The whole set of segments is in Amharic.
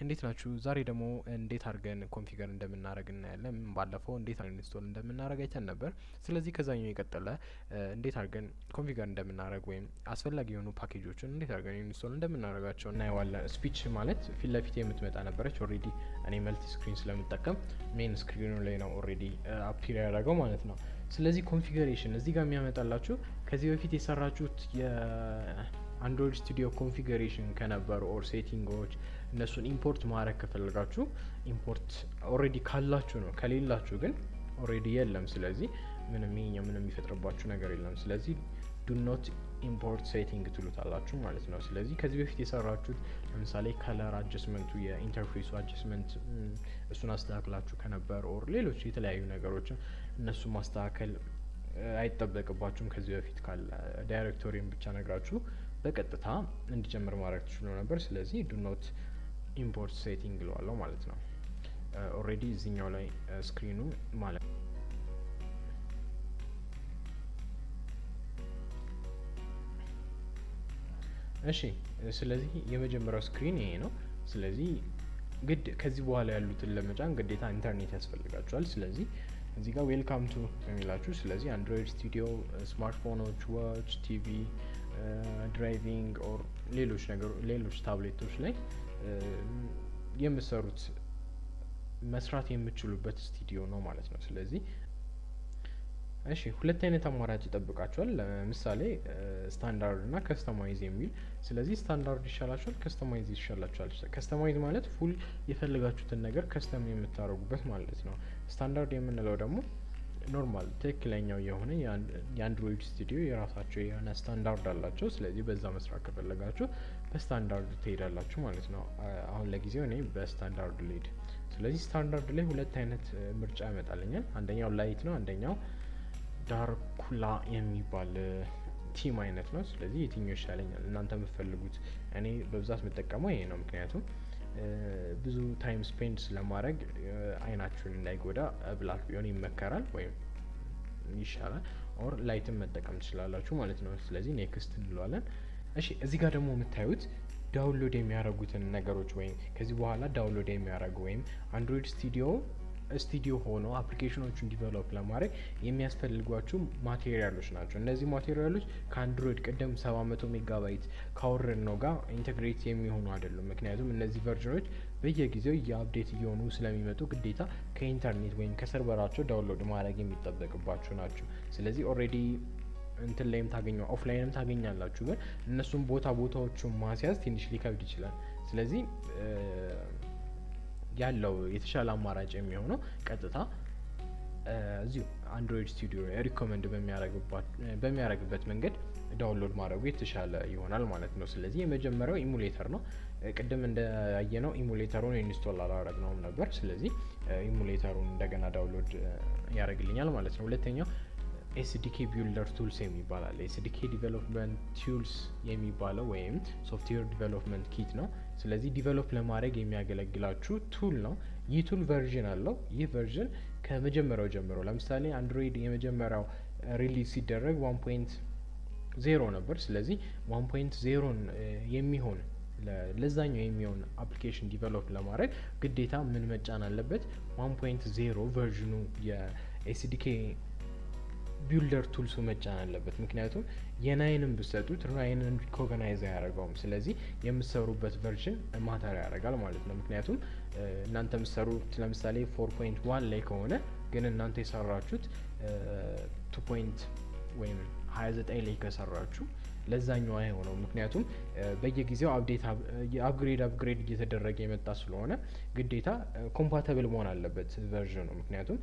እንዴት ናችሁ? ዛሬ ደግሞ እንዴት አድርገን ኮንፊገር እንደምናደርግ እናያለን። ባለፈው እንዴት አድርገን ኢንስቶል እንደምናደርግ አይተን ነበር። ስለዚህ ከዛኛው የቀጠለ እንዴት አድርገን ኮንፊገር እንደምናደርግ ወይም አስፈላጊ የሆኑ ፓኬጆችን እንዴት አድርገን ኢንስቶል እንደምናደርጋቸው እናየዋለን። ስፒች ማለት ፊት ለፊት የምትመጣ ነበረች። ኦልሬዲ እኔ መልቲ ስክሪን ስለምጠቀም ሜን ስክሪኑ ላይ ነው ኦልሬዲ አፒር ያደረገው ማለት ነው። ስለዚህ ኮንፊገሬሽን እዚህ ጋር የሚያመጣላችሁ ከዚህ በፊት የሰራችሁት የአንድሮይድ ስቱዲዮ ኮንፊገሬሽን ከነበሩ ኦር ሴቲንጎች እነሱን ኢምፖርት ማድረግ ከፈለጋችሁ ኢምፖርት ኦልሬዲ ካላችሁ ነው። ከሌላችሁ ግን ኦልሬዲ የለም። ስለዚህ ምንም ይሄኛው ምንም የሚፈጥርባችሁ ነገር የለም። ስለዚህ ዱ ኖት ኢምፖርት ሴቲንግ ትሉታላችሁ ማለት ነው። ስለዚህ ከዚህ በፊት የሰራችሁት ለምሳሌ ከለር አጀስመንቱ የኢንተርፌሱ አጀስመንት እሱን አስተካክላችሁ ከነበር ኦር ሌሎች የተለያዩ ነገሮችን እነሱ ማስተካከል አይጠበቅባችሁም። ከዚህ በፊት ካለ ዳይሬክቶሪን ብቻ ነግራችሁ በቀጥታ እንዲጀምር ማድረግ ትችሉ ነበር። ስለዚህ ዱ ኖት ኢምፖርት ሴቲንግ ለዋለው ማለት ነው። ኦልሬዲ እዚኛው ላይ ስክሪኑ ማለት ነው። እሺ ስለዚህ የመጀመሪያው ስክሪን ይሄ ነው። ስለዚህ ግድ ከዚህ በኋላ ያሉትን ለመጫን ግዴታ ኢንተርኔት ያስፈልጋቸዋል። ስለዚህ እዚህ ጋር ዌልካም ቱ የሚላችሁ ስለዚህ አንድሮይድ ስቱዲዮ፣ ስማርትፎኖች፣ ዋች፣ ቲቪ፣ ድራይቪንግ ኦር ሌሎች ነገሮ ሌሎች ታብሌቶች ላይ የምሰሩት መስራት የምችሉበት ስቱዲዮ ነው ማለት ነው። ስለዚህ እሺ ሁለት አይነት አማራጭ ይጠብቃቸዋል። ለምሳሌ ስታንዳርድ እና ከስተማይዝ የሚል ስለዚህ ስታንዳርድ ይሻላቸዋል፣ ከስተማይዝ ይሻላቸዋል። ከስተማይዝ ማለት ፉል የፈለጋችሁትን ነገር ከስተም የምታደርጉበት ማለት ነው። ስታንዳርድ የምንለው ደግሞ ኖርማል ትክክለኛው የሆነ የአንድሮይድ ስቱዲዮ የራሳቸው የሆነ ስታንዳርድ አላቸው። ስለዚህ በዛ መስራት ከፈለጋችሁ በስታንዳርድ ትሄዳላችሁ ማለት ነው። አሁን ለጊዜው እኔ በስታንዳርድ ልሄድ። ስለዚህ ስታንዳርድ ላይ ሁለት አይነት ምርጫ ያመጣልኛል። አንደኛው ላይት ነው፣ አንደኛው ዳርኩላ የሚባል ቲም አይነት ነው። ስለዚህ የትኛው ይሻለኛል? እናንተ የምትፈልጉት። እኔ በብዛት የምጠቀመው ይሄ ነው። ምክንያቱም ብዙ ታይም ስፔንድ ስለማድረግ አይናችሁን እንዳይጎዳ ብላክ ቢሆን ይመከራል ወይም ይሻላል። ኦር ላይትን መጠቀም ትችላላችሁ ማለት ነው። ስለዚህ ኔክስት እንለዋለን። እሺ እዚህ ጋር ደግሞ የምታዩት ዳውንሎድ የሚያደርጉትን ነገሮች ወይም ከዚህ በኋላ ዳውንሎድ የሚያደርጉ ወይም አንድሮይድ ስቱዲዮ ስቱዲዮ ሆኖ አፕሊኬሽኖቹን ዲቨሎፕ ለማድረግ የሚያስፈልጓቸው ማቴሪያሎች ናቸው። እነዚህ ማቴሪያሎች ከአንድሮይድ ቅድም ሰባ መቶ ሜጋባይት ካወረድ ነው ጋር ኢንቴግሬት የሚሆኑ አይደሉም። ምክንያቱም እነዚህ ቨርዥኖች በየጊዜው የአፕዴት እየሆኑ ስለሚመጡ ግዴታ ከኢንተርኔት ወይም ከሰርቨራቸው ዳውንሎድ ማድረግ የሚጠበቅባቸው ናቸው። ስለዚህ ኦልሬዲ እንትን ላይም ታገኘ ኦፍላይንም ታገኛላችሁ። ግን እነሱም ቦታ ቦታዎቹን ማስያዝ ትንሽ ሊከብድ ይችላል። ስለዚህ ያለው የተሻለ አማራጭ የሚሆነው ቀጥታ እዚሁ አንድሮይድ ስቱዲዮ ሪኮመንድ በሚያደርግበት መንገድ ዳውንሎድ ማድረጉ የተሻለ ይሆናል ማለት ነው። ስለዚህ የመጀመሪያው ኢሙሌተር ነው። ቅድም እንደያየነው ኢሙሌተሩን ኢንስቶል አላረግነውም ነበር። ስለዚህ ኢሙሌተሩን እንደገና ዳውንሎድ ያደርግልኛል ማለት ነው። ሁለተኛው ኤስዲኬ ቢልደር ቱልስ የሚባላል ኤስዲኬ ዲቨሎፕመንት ቱልስ የሚባለው ወይም ሶፍትዌር ዲቨሎፕመንት ኪት ነው። ስለዚህ ዲቨሎፕ ለማድረግ የሚያገለግላችሁ ቱል ነው። ይህ ቱል ቨርዥን አለው። ይህ ቨርዥን ከመጀመሪያው ጀምሮ ለምሳሌ አንድሮይድ የመጀመሪያው ሪሊዝ ሲደረግ ዋን ፖይንት ዜሮ ነበር። ስለዚህ ዋን ፖይንት ዜሮን የሚሆን ለዛኛው የሚሆን አፕሊኬሽን ዲቨሎፕ ለማድረግ ግዴታ ምን መጫን አለበት? ዋን ፖይንት ዜሮ ቨርዥኑ የኤስዲኬ ቢልደር ቱልሱ መጫን አለበት። ምክንያቱም የናይንን ብሰጡት ናይንን ሪኮግናይዝ አያደርገውም። ስለዚህ የምትሰሩበት ቨርዥን ማተር ያደርጋል ማለት ነው። ምክንያቱም እናንተ የምትሰሩት ለምሳሌ ፎር ፖይንት ዋን ላይ ከሆነ ግን እናንተ የሰራችሁት ቱ ፖይንት ወይም ሀያ ዘጠኝ ላይ ከሰራችሁ ለዛኛው አይሆነው። ምክንያቱም በየጊዜው አፕዴት አፕግሬድ አፕግሬድ እየተደረገ የመጣ ስለሆነ ግዴታ ኮምፓተብል መሆን አለበት ቨርዥኑ ምክንያቱም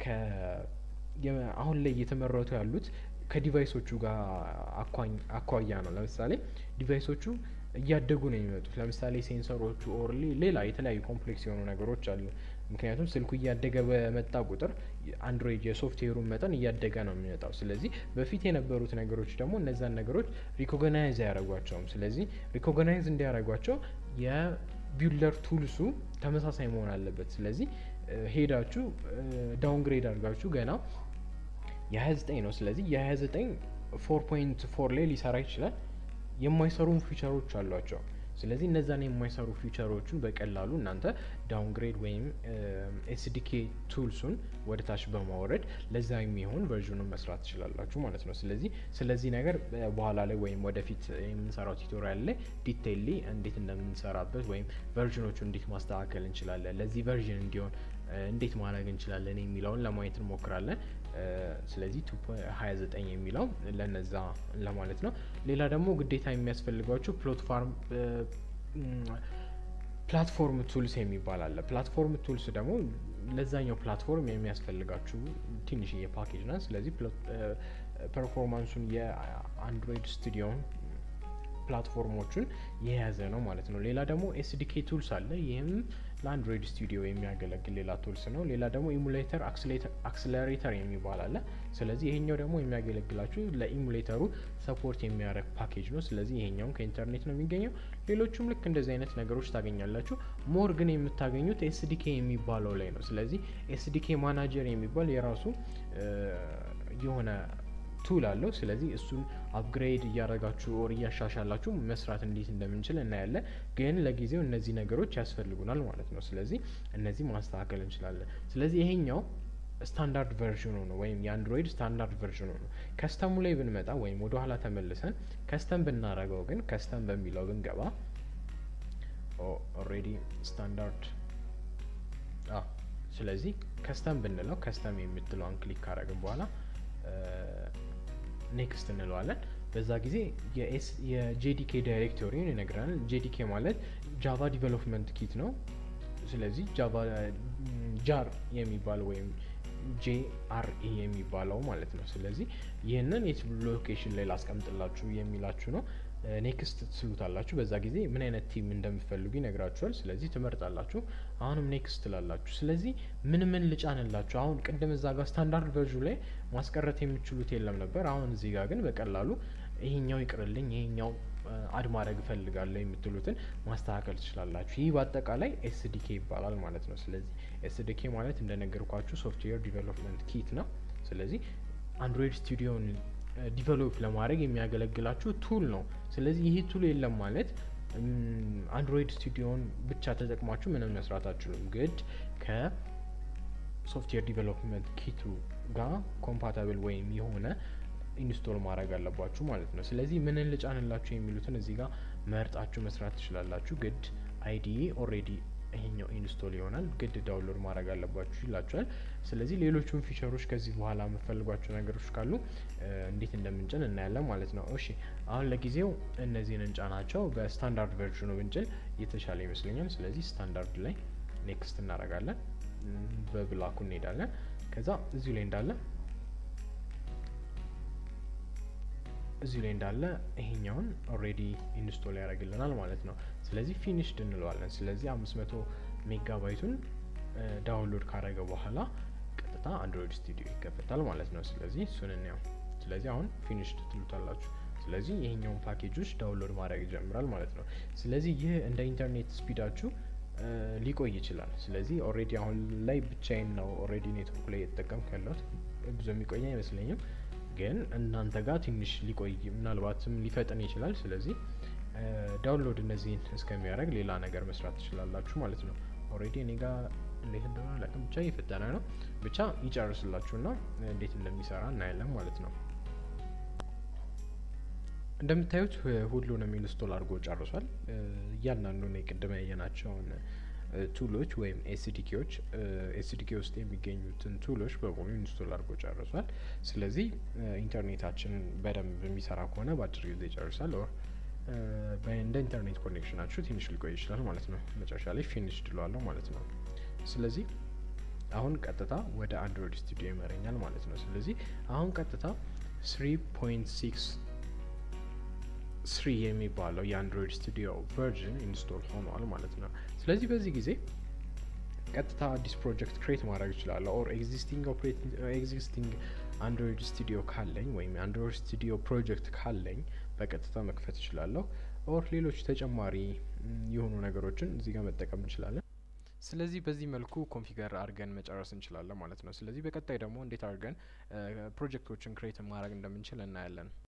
አሁን ላይ እየተመረቱ ያሉት ከዲቫይሶቹ ጋር አኳያ ነው። ለምሳሌ ዲቫይሶቹ እያደጉ ነው የሚመጡት። ለምሳሌ ሴንሰሮቹ ኦር ሌላ የተለያዩ ኮምፕሌክስ የሆኑ ነገሮች አሉ። ምክንያቱም ስልኩ እያደገ በመጣ ቁጥር አንድሮይድ የሶፍትዌሩን መጠን እያደገ ነው የሚመጣው። ስለዚህ በፊት የነበሩት ነገሮች ደግሞ እነዛን ነገሮች ሪኮግናይዝ አያደርጓቸውም። ስለዚህ ሪኮግናይዝ እንዲያደርጓቸው የቢልደር ቱልሱ ተመሳሳይ መሆን አለበት። ስለዚህ ሄዳችሁ ዳውንግሬድ አድርጋችሁ ገና የ29 ነው። ስለዚህ የ29 ፎር ፖይንት ፎር ላይ ሊሰራ ይችላል። የማይሰሩም ፊቸሮች አሏቸው። ስለዚህ እነዛን የማይሰሩ ፊቸሮቹን በቀላሉ እናንተ ዳውንግሬድ ወይም ኤስዲኬ ቱልሱን ወደ ታች በማውረድ ለዛ የሚሆን ቨርዥኑን መስራት ትችላላችሁ ማለት ነው። ስለዚህ ስለዚህ ነገር በኋላ ላይ ወይም ወደፊት የምንሰራው ቱቶሪያል ላይ ዲቴይሊ እንዴት እንደምንሰራበት ወይም ቨርዥኖቹ እንዴት ማስተካከል እንችላለን ለዚህ ቨርዥን እንዲሆን እንዴት ማድረግ እንችላለን የሚለውን ለማየት እንሞክራለን። ስለዚህ ቱ ሀያ ዘጠኝ የሚለው ለነዛ ለማለት ነው። ሌላ ደግሞ ግዴታ የሚያስፈልጓችሁ ፕላትፎርም ፕላትፎርም ቱልስ የሚባል አለ። ፕላትፎርም ቱልስ ደግሞ ለዛኛው ፕላትፎርም የሚያስፈልጋችሁ ትንሽዬ ፓኬጅ ናት። ስለዚህ ፐርፎርማንሱን የአንድሮይድ ስቱዲዮን ፕላትፎርሞቹን የያዘ ነው ማለት ነው። ሌላ ደግሞ ኤስዲኬ ቱልስ አለ። ይህም ለአንድሮይድ ስቱዲዮ የሚያገለግል ሌላ ቱልስ ነው። ሌላ ደግሞ ኢሙሌተር አክስለሬተር የሚባል አለ። ስለዚህ ይሄኛው ደግሞ የሚያገለግላችሁ ለኢሙሌተሩ ሰፖርት የሚያደርግ ፓኬጅ ነው። ስለዚህ ይሄኛውም ከኢንተርኔት ነው የሚገኘው። ሌሎቹም ልክ እንደዚህ አይነት ነገሮች ታገኛላችሁ። ሞር ግን የምታገኙት ኤስዲኬ የሚባለው ላይ ነው። ስለዚህ ኤስዲኬ ማናጀር የሚባል የራሱ የሆነ ቱል አለው። ስለዚህ እሱን አፕግሬድ እያደረጋችሁ ኦር እያሻሻላችሁ መስራት እንዴት እንደምንችል እናያለን። ግን ለጊዜው እነዚህ ነገሮች ያስፈልጉናል ማለት ነው። ስለዚህ እነዚህ ማስተካከል እንችላለን። ስለዚህ ይሄኛው ስታንዳርድ ቨርዥኑ ነው ወይም የአንድሮይድ ስታንዳርድ ቨርዥኑ ነው። ከስተሙ ላይ ብንመጣ ወይም ወደ ኋላ ተመልሰን ከስተም ብናረገው ግን ከስተም በሚለው ብንገባ ኦልሬዲ ስታንዳርድ ስለዚህ ከስተም ብንለው ከስተም የምትለውን ክሊክ ካረግን በኋላ ኔክስት እንለዋለን። በዛ ጊዜ የጄዲኬ ዳይሬክቶሪን ይነግረናል። ጄዲኬ ማለት ጃቫ ዲቨሎፕመንት ኪት ነው። ስለዚህ ጃቫ ጃር የሚባለው ወይም ጄአርኢ የሚባለው ማለት ነው። ስለዚህ ይህንን የት ሎኬሽን ላይ ላስቀምጥላችሁ የሚላችሁ ነው። ኔክስት ትስሉታላችሁ። በዛ ጊዜ ምን አይነት ቲም እንደምትፈልጉ ይነግራችኋል። ስለዚህ ትመርጣላችሁ። አሁንም ኔክስት ትላላችሁ። ስለዚህ ምን ምን ልጫንላችሁ? አሁን ቅድም እዛ ጋር ስታንዳርድ ቨርዥ ላይ ማስቀረት የሚችሉት የለም ነበር። አሁን እዚህ ጋር ግን በቀላሉ ይሄኛው ይቅርልኝ፣ ይሄኛው አድ ማድረግ እፈልጋለሁ የምትሉትን ማስተካከል ትችላላችሁ። ይህ በአጠቃላይ ኤስዲኬ ይባላል ማለት ነው። ስለዚህ ኤስዲኬ ማለት እንደነገርኳችሁ ሶፍትዌር ዲቨሎፕመንት ኪት ነው። ስለዚህ አንድሮይድ ስቱዲዮን ዲቨሎፕ ለማድረግ የሚያገለግላችሁ ቱል ነው። ስለዚህ ይህ ቱል የለም ማለት አንድሮይድ ስቱዲዮን ብቻ ተጠቅማችሁ ምንም መስራት አችሉም። ግድ ከሶፍትዌር ዲቨሎፕመንት ኪቱ ጋር ኮምፓታብል ወይም የሆነ ኢንስቶል ማድረግ አለባችሁ ማለት ነው። ስለዚህ ምንን ልጫንላችሁ የሚሉትን እዚህ ጋር መርጣችሁ መስራት ትችላላችሁ። ግድ አይዲኢ ኦልሬዲ ይሄኛው ኢንስቶል ይሆናል። ግድ ዳውንሎድ ማድረግ አለባችሁ ይላችኋል። ስለዚህ ሌሎቹን ፊቸሮች ከዚህ በኋላ የምፈልጓቸው ነገሮች ካሉ እንዴት እንደምንጭን እናያለን ማለት ነው። እሺ አሁን ለጊዜው እነዚህን እንጫናቸው። በስታንዳርድ ቨርዥኑ ብንጭን የተሻለ ይመስለኛል። ስለዚህ ስታንዳርድ ላይ ኔክስት እናደርጋለን። በብላኩ እንሄዳለን። ከዛ እዚሁ ላይ እንዳለ እዚሁ ላይ እንዳለ ይሄኛውን ኦልሬዲ ኢንስቶል ያደርግልናል ማለት ነው። ስለዚህ ፊኒሽድ እንለዋለን። ስለዚህ አምስት መቶ ሜጋባይቱን ዳውንሎድ ካደረገ በኋላ ቀጥታ አንድሮይድ ስቱዲዮ ይከፈታል ማለት ነው። ስለዚህ እሱን እንያው። ስለዚህ አሁን ፊኒሽድ ትሉታላችሁ። ስለዚህ ይሄኛውን ፓኬጆች ዳውንሎድ ማድረግ ይጀምራል ማለት ነው። ስለዚህ ይህ እንደ ኢንተርኔት ስፒዳችሁ ሊቆይ ይችላል። ስለዚህ ኦልሬዲ አሁን ላይ ብቻዬን ነው ኦልሬዲ ኔትወርክ ላይ የተጠቀምኩ ያለሁት ብዙ የሚቆይ አይመስለኝም ግን እናንተ ጋር ትንሽ ሊቆይ ምናልባትም ሊፈጥን ይችላል። ስለዚህ ዳውንሎድ እነዚህን እስከሚያደርግ ሌላ ነገር መስራት ትችላላችሁ ማለት ነው። ኦልሬዲ እኔ ጋር እንዴት እንደሆነ አላውቅም፣ ብቻ እየፈጠነ ነው። ብቻ ይጨርስላችሁና እንዴት እንደሚሰራ እናያለን ማለት ነው። እንደምታዩት ሁሉንም ኢንስቶል አድርጎ ጨርሷል። እያንዳንዱን የቅድመ ያየናቸውን ቱሎች ወይም ኤስዲኬዎች ኤስዲኬ ውስጥ የሚገኙትን ቱሎች በሙሉ ኢንስቶል አድርጎ ጨርሷል። ስለዚህ ኢንተርኔታችንን በደንብ የሚሰራ ከሆነ በአጭር ጊዜ ይጨርሳል። ኦር እንደ ኢንተርኔት ኮኔክሽናችሁ ትንሽ ሊቆይ ይችላል ማለት ነው። መጨረሻ ላይ ፊኒሽ ድለዋለሁ ማለት ነው። ስለዚህ አሁን ቀጥታ ወደ አንድሮይድ ስቱዲዮ ይመረኛል ማለት ነው። ስለዚህ አሁን ቀጥታ ስሪ ፖይንት ሲክስ ስሪ የሚባለው የአንድሮይድ ስቱዲዮ ቨርዥን ኢንስቶል ሆኗል ማለት ነው። ስለዚህ በዚህ ጊዜ ቀጥታ አዲስ ፕሮጀክት ክሬት ማድረግ እችላለሁ። ኦር ኤግዚስቲንግ ኤግዚስቲንግ አንድሮይድ ስቱዲዮ ካለኝ ወይም የአንድሮይድ ስቱዲዮ ፕሮጀክት ካለኝ በቀጥታ መክፈት እችላለሁ። ኦር ሌሎች ተጨማሪ የሆኑ ነገሮችን እዚህ ጋር መጠቀም እንችላለን። ስለዚህ በዚህ መልኩ ኮንፊገር አድርገን መጨረስ እንችላለን ማለት ነው። ስለዚህ በቀጣይ ደግሞ እንዴት አድርገን ፕሮጀክቶችን ክሬት ማድረግ እንደምንችል እናያለን።